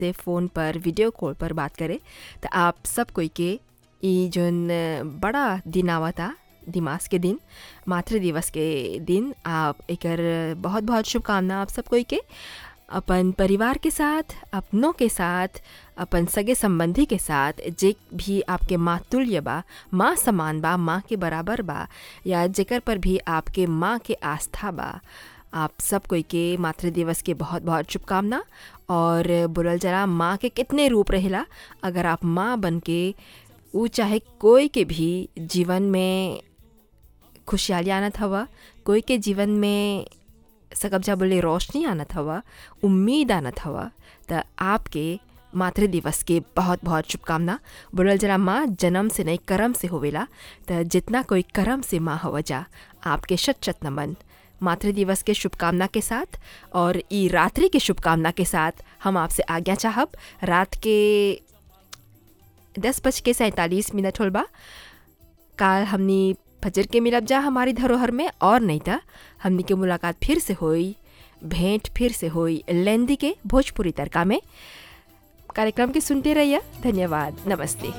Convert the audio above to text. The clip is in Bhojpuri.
से फ़ोन पर वीडियो कॉल पर बात करे त आप सब कोई के ई जोन बड़ा दिन आवता दिमाग के दिन मातृ दिवस के दिन आप एकर बहुत बहुत शुभकामना आप सब कोई के अपन परिवार के साथ अपनों के साथ अपन सगे संबंधी के साथ जे भी आपके माँ तुल्य बा माँ समान बा माँ के बराबर बा या जेकर पर भी आपके माँ के आस्था बा आप सब कोई के मातृ दिवस के बहुत बहुत शुभकामना और बोलल जरा माँ के कितने रूप रहेला अगर आप माँ बन के ऊ चाहे कोई के भी जीवन में खुशहाली आनत हवा कोई के जीवन में सकब्जा बोले रोशनी आनत हवा उम्मीद आनत हवा त आपके मातृ दिवस के बहुत बहुत शुभकामना बोलल जरा माँ जन्म से नहीं कर्म से होवेला त जितना कोई कर्म से माँ हवा जा आपके शत शत नमन मातृ दिवस के शुभकामना के साथ और ई रात्रि के शुभकामना के साथ हम आपसे आज्ञा चाहब रात के दस बज के सैंतालीस मिनट होल बा काल हमनी फजर के मिलब जा हमारी धरोहर में और नहीं था हमनी के मुलाकात फिर से होई भेंट फिर से होई लेंदी के भोजपुरी तड़का में कार्यक्रम के सुनते रहिए धन्यवाद नमस्ते